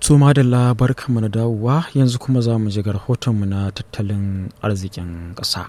To madalla barkanmu na dawowa yanzu kuma za mu ji ga rahotonmu na tattalin arzikin ƙasa.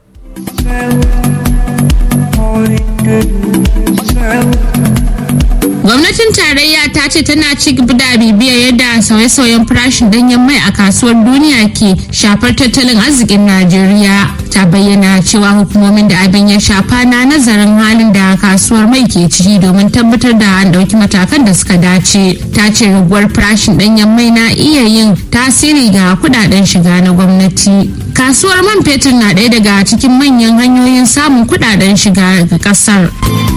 Gwamnatin tarayya ta ce tana ci gaba da bibiyar yadda sauye-sauyen farashin danyen mai a kasuwar duniya ke shafar tattalin arzikin Najeriya. Ta bayyana cewa hukumomin da abin ya shafa na nazarin halin da kasuwar mai ke ciki domin tabbatar da an ɗauki matakan da suka dace. Ta ce raguwar farashin danyen mai na iya yin tasiri ga kudaden shiga na gwamnati. Kasuwar man fetur na ɗaya daga cikin manyan hanyoyin samun kudaden shiga ga ƙasar.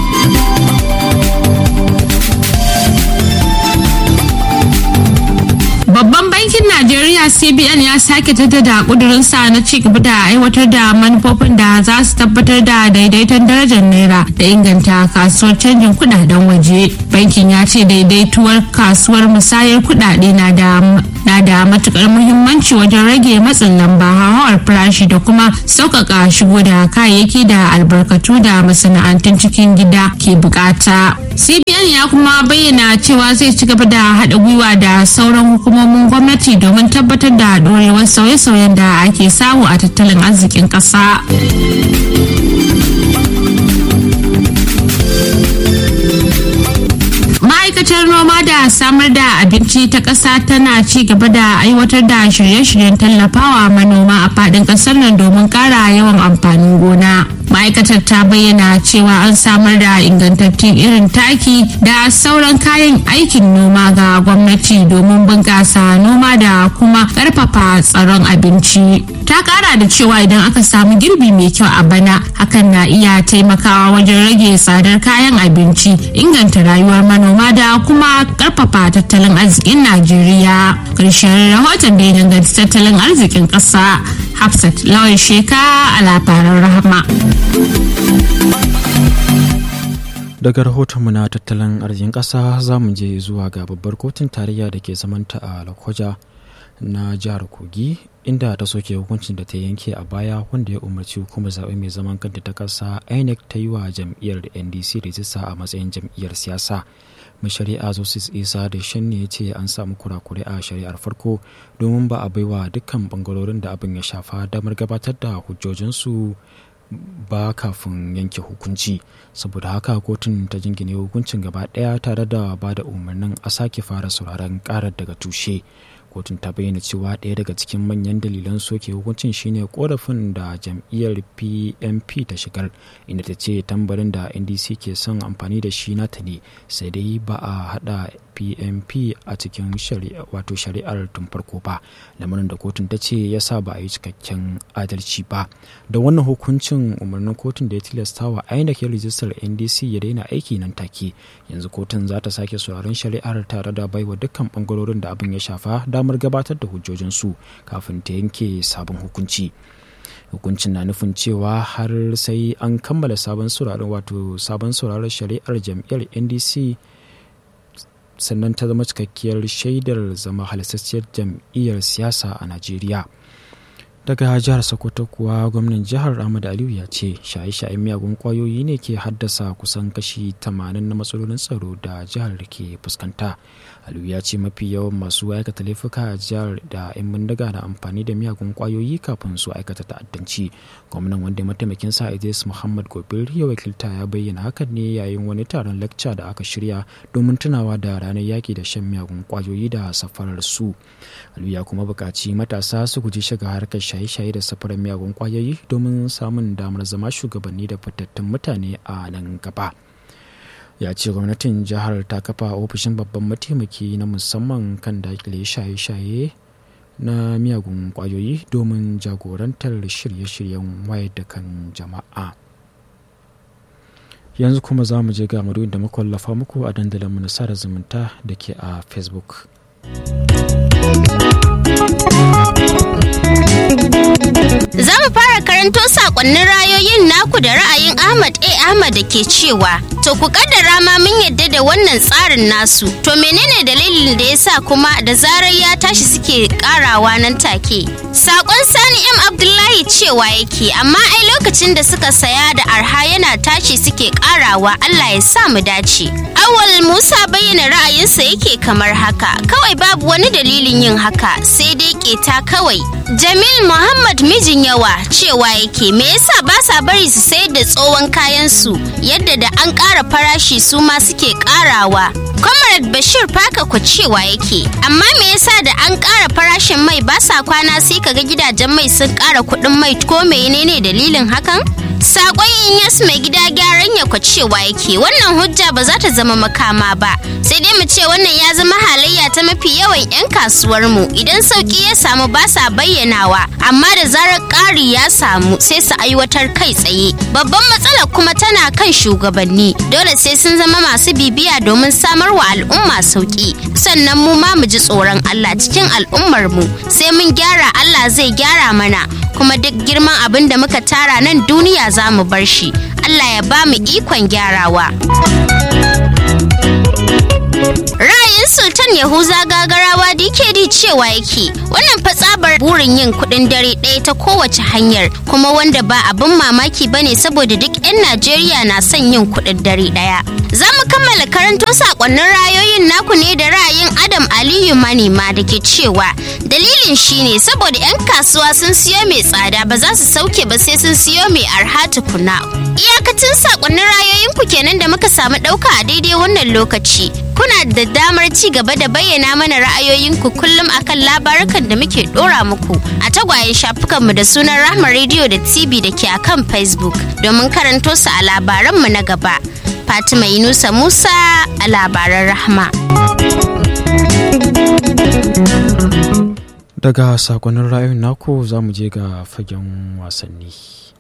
Babban bankin Najeriya CBN ya sake jaddada kudurinsa na ci gaba da aiwatar da manufofin da za su tabbatar da daidaiton darajar naira da inganta kasuwar canjin kudaden waje. Bankin ya ce daidaituwar kasuwar musayar kudade na da na da matukar muhimmanci wajen rage matsin lamba hauhawar farashi da kuma sauƙaƙa shigo da kayayyaki da albarkatu da masana'antun cikin gida ke bukata. CBN ya kuma bayyana cewa zai ci gaba da haɗa gwiwa da sauran hukumomin gwamnati domin tabbatar da ɗorewar sauye-sauyen da ake samu a tattalin arzikin ƙasa. ma'aikatar noma da samar da abinci ta ƙasa tana ci gaba da aiwatar da shirye-shiryen tallafawa manoma a faɗin ƙasar nan domin ƙara yawan amfanin gona ma'aikatar ta bayyana cewa an samar da ingantattun irin taki da sauran kayan aikin noma ga gwamnati domin bunƙasa noma da kuma ƙarfafa tsaron abinci ta ƙara da cewa idan aka samu girbi mai kyau a bana hakan na iya taimakawa wajen rage tsadar kayan abinci inganta rayuwar manoma da kuma ƙarfafa tattalin arzikin najeriya ƙarshen rahoton da ya danganci tattalin arzikin ƙasa hafsat lawan sheka a labaran rahama daga rahotonmu na tattalin arzikin ƙasa za mu je zuwa ga babbar kotun tarayya da ke zamanta a lokoja na jihar kogi inda ta soke hukuncin da ta yanke a baya wanda ya umarci hukumar zaɓe mai zaman kanta ta ƙasa inec ta yi wa jam'iyyar ndc rijista a matsayin jam'iyyar siyasa mai shari'a zosis isa da shanne ya ce an samu kurakure a shari'ar farko domin ba a baiwa dukkan bangarorin da abin ya shafa damar gabatar da hujjojinsu ba kafin yanke hukunci saboda haka kotun ta jingine hukuncin gaba ɗaya tare da ba da umarnin a sake fara sauraron karar daga tushe kotun ta bayyana cewa ɗaya daga cikin manyan dalilan soke hukuncin shine korafin da jam'iyyar pmp ta shigar inda ta ce tambarin da ndc ke son amfani da shi nata ne sai dai ba a hada pmp a cikin wato shari'ar tun farko ba lamarin da kotun ta ce ya sa ba a yi cikakken adalci ba da wannan hukuncin umarnin kotun da ya tilasta wa inec ya rijistar ndc ya daina aiki nan take yanzu kotun za ta sake sauraron shari'ar tare da baiwa dukkan bangarorin da abin ya shafa damar gabatar da hujjojinsu kafin ta yanke sabon hukunci hukuncin na nufin cewa har sai an kammala sabon sauraron wato sabon sauraron shari'ar jam'iyyar ndc sannan ta zama cikakkiyar shaidar zama halittacciyar jam'iyyar siyasa a najeriya daga jihar sokoto kuwa gwamnan jihar ahmad aliyu ya ce shaye-shayen miyagun kwayoyi ne ke haddasa kusan kashi 80 na matsalolin tsaro da jihar ke fuskanta aliyu ya ce mafi yawan masu aikata laifuka a jihar da 'yan bindiga na amfani da miyagun kwayoyi kafin su aikata ta'addanci gwamnan wanda mataimakin sa idris muhammad gobir ya wakilta ya bayyana hakan ne yayin wani taron lacca da aka shirya domin tunawa da ranar yaki da shan miyagun kwayoyi da safarar su aliyu ya kuma buƙaci matasa su guji shiga harkar shaye-shaye da safarar miyagun kwayoyi domin samun damar zama shugabanni da fitattun mutane a nan gaba ya ce gwamnatin jihar ta kafa ofishin babban mataimaki na musamman kan dakile shaye-shaye na miyagun kwayoyi domin jagorantar shirye-shiryen wayar da kan jama'a yanzu kuma za mu je ga da makwallafa muku a dandalinmu na sada zumunta da ke a facebook Za mu fara karanto sakonnin rayoyin naku da ra'ayin Ahmad A. Ahmad da ke cewa, To ku kaddara ma mun yadda da wannan tsarin nasu, to menene dalilin da ya sa kuma da zarar ya tashi suke karawa nan take? Sakon Sani M. Abdullahi cewa yake, amma ai lokacin da suka saya da arha yana tashi suke karawa Allah ya sa mu dace. Awal Musa bayyana ra'ayinsa yake kamar haka, kawai babu wani dalilin yin haka, sai dai keta kawai. Jamil Muhammad mijin yawa cewa yake me yasa ba sa bari su sayar da tsohon kayan su yadda da an ƙara farashi su ma suke ƙarawa. Comrade Bashir Faka ku cewa yake amma me yasa da an ƙara farashin mai ba sa kwana sai kaga gidajen mai sun ƙara kuɗin mai ko menene dalilin hakan? Sakon Inyas mai gida gyaran ya cewa yake wannan hujja ba za ta zama makama ba sai dai mu ce wannan ya zama halayya ta mafi yawan 'yan kasuwar mu idan sauki ya samu ba sa bayyanawa amma da zarar ƙari ya samu sai su aiwatar kai tsaye babban matsalar kuma tana kan shugabanni dole sai sun zama masu bibiya domin samar wa al'umma sauki sannan mu ma mu ji tsoron Allah cikin al'ummar mu sai mun gyara Allah zai gyara mana kuma duk girman abin da muka tara nan duniya za mu bar shi Allah ya ba mu ikon gyarawa. Ra'ayin Sultan Yahuza gagarawa DKD cewa yake wannan fatsabar burin yin kuɗin dare ɗaya ta kowace hanyar kuma wanda ba abin mamaki ba ne saboda duk 'yan Najeriya na son yin kuɗin dare ɗaya. Za mu kammala karanto sakonnin rayoyin naku ne da ra'ayin Adam Aliyu Manema da ke cewa dalilin shine saboda 'yan kasuwa sun siyo mai tsada ba za su sauke ba sai sun siyo mai arha tukuna. Iyakacin sakonnin rayoyin ku kenan da muka samu ɗauka a daidai wannan lokaci. Kuna da damar ci gaba da bayyana mana ra'ayoyinku kullum akan labarukan da muke ɗora muku a tagwayen shafukanmu da sunan Rahma Radio da TV da ke akan Facebook domin karanto su a labaranmu na gaba. Fatima Yunusa Musa a labaran Rahma. Daga sakonnin ra'ayin naku za mu je ga fagen wasanni.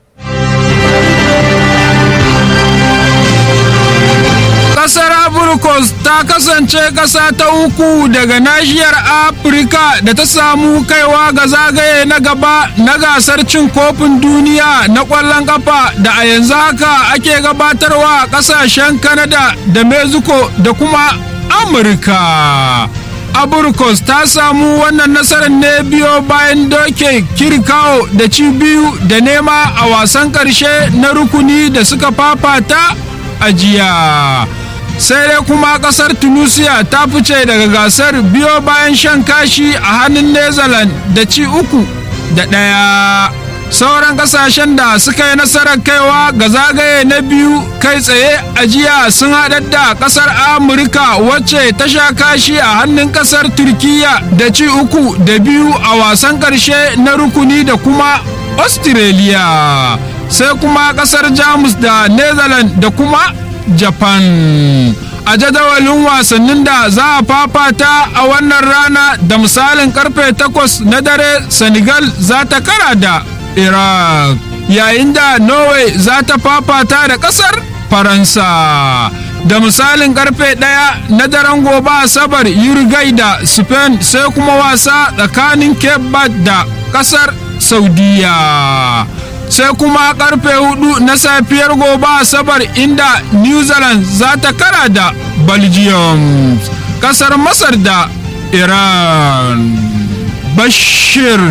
Ƙasar Abrikos ta kasance ƙasa ta uku daga nashiyar Afirka da ta samu kaiwa ga zagaye na gaba na gasar cin kofin duniya na ƙwallon ƙafa da a yanzu haka ake gabatarwa a ƙasashen Canada da Mexico da kuma Amurka. Abrikos ta samu wannan nasarar ne biyo bayan doke kirkawo da ci biyu da nema a wasan ƙarshe na rukuni da suka fafata a jiya. sai dai kuma kasar tunisia ta fice daga gasar biyo bayan shan kashi a hannun netherlands da ci uku da ɗaya sauran kasashen da suka yi nasarar kaiwa ga zagaye na biyu kai tsaye a jiya sun haɗar da kasar amurka wacce ta sha kashi a hannun kasar turkiya da ci uku da biyu a wasan ƙarshe na rukuni da kuma australia sai kuma kasar jamus da netherlands da kuma japan a jadawalin wasannin da za a fafata a wannan rana da misalin karfe 8 na dare senegal za ta kara da iraq yayin da norway za ta fafata da kasar faransa da misalin karfe 1 na daren gobe asabar uruguay da spain sai kuma wasa tsakanin cape verde da kasar saudiya sai kuma karfe hudu na safiyar gobe asabar inda new zealand za ta kara da belgium kasar masar da iran bashir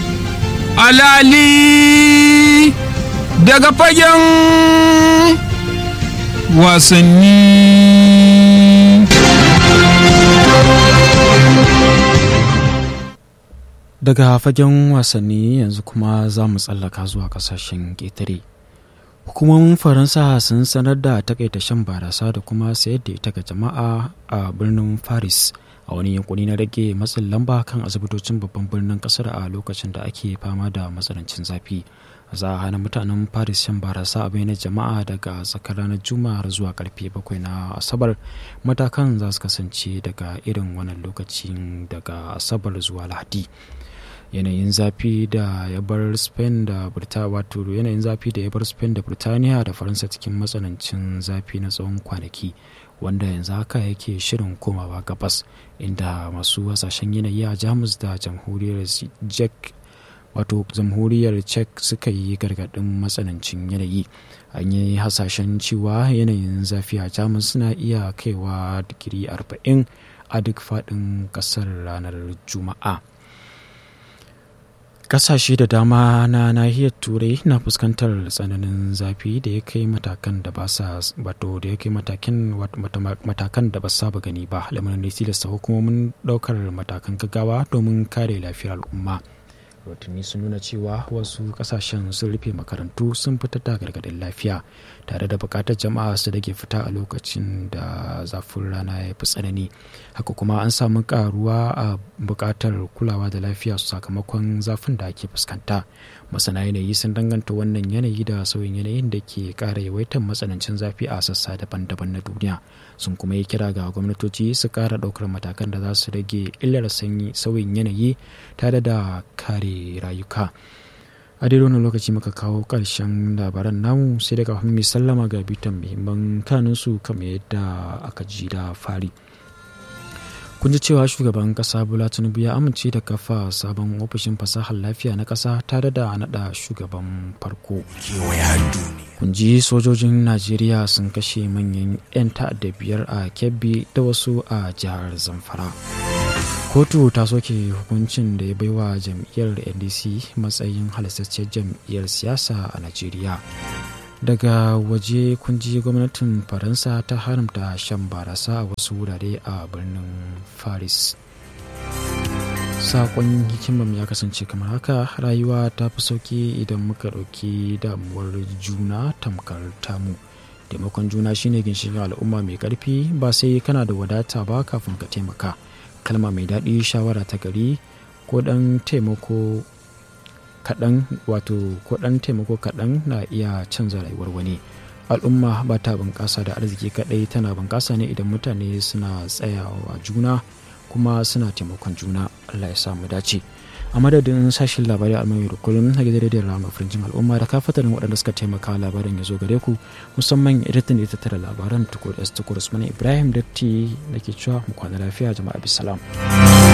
alali daga fagen wasanni daga fagen wasanni yanzu kuma za mu tsallaka zuwa kasashen ƙetare hukumomin faransa sun sanar da takaita shan barasa da kuma sayar da ita ga jama'a a birnin paris a wani yankuni na rage matsin lamba kan asibitocin babban birnin kasar a lokacin da ake fama da matsanancin zafi za a hana mutanen paris shan barasa a bayanan jama'a daga tsakar ranar juma'a zuwa karfe bakwai na asabar matakan za su kasance daga irin wannan lokacin daga asabar zuwa lahadi yanayin zafi da ya bar spain da birtaniya wato yanayin zafi da ya bar spain da birtaniya da faransa cikin matsanancin zafi na tsawon kwanaki wanda yanzu haka yake shirin komawa gabas inda masu hasashen yanayi a jamus da jamhuriyar czech wato jamhuriyar czech suka yi gargaɗin matsanancin yanayi an yi hasashen cewa yanayin zafi a jamus suna iya kaiwa digiri 40 a duk faɗin ƙasar ranar juma'a kasashe da dama na nahiyar turai na fuskantar tsananin zafi da ya kai matakan da ba sa wato da ya kai matakan matakan da ba saba gani ba lamarin da tilasta hukumomin daukar matakan gaggawa domin kare lafiyar al'umma rahotanni sun nuna cewa wasu kasashen sun rufe makarantu sun fitar da gargadin lafiya tare da bukatar jama'a su rage fita a lokacin da zafin rana ya fi tsanani haka kuma an samu karuwa a bukatar kulawa da lafiya sakamakon zafin da ake fuskanta masana yanayi sun danganta wannan yanayi da sauyin yanayin da ke kara yawaitar matsanancin zafi a sassa daban-daban na duniya sun kuma yi kira ga gwamnatoci su kara daukar matakan da za su rage illar sanyi sauyin yanayi tare da kare rayuka a daidai wannan lokaci muka kawo ƙarshen labaran namu sai daga mai sallama ga bitan muhimman kanunsu kamar yadda aka ji da fari kun ji cewa shugaban kasa bola tinubu ya amince da kafa sabon ofishin fasahar lafiya na kasa tare da naɗa shugaban farko kun ji sojojin najeriya sun kashe manyan 'yan ta'adda biyar a kebbi da wasu a jihar zamfara kotu ta soke hukuncin da ya baiwa jam'iyyar ndc matsayin halastacciyar jam'iyyar siyasa a najeriya daga waje kunji gwamnatin faransa ta haramta shan barasa a wasu wurare a birnin paris sakon hikimam ya kasance kamar haka rayuwa ta fi sauki idan muka ɗauki damuwar juna tamkar tamu taimakon juna shine ginshiƙin al'umma mai ƙarfi ba sai kana da wadata ba kafin ka taimaka kalma mai daɗi shawara ta gari ko ɗan taimako kaɗan wato ko ɗan taimako kaɗan na iya canza rayuwar wani al'umma ba ta bunƙasa da arziki kaɗai tana bunƙasa ne idan mutane suna tsayawa juna kuma suna taimakon juna allah ya samu dace a madadin sashen labarai a mai kullum na gidan rediyon rama firjin al'umma da kafatarin waɗanda suka taimaka labarin ya zo gare ku musamman editan da ita tara labaran tukur s tukur usman ibrahim datti da ke cewa mu kwana lafiya jama'a bisalam.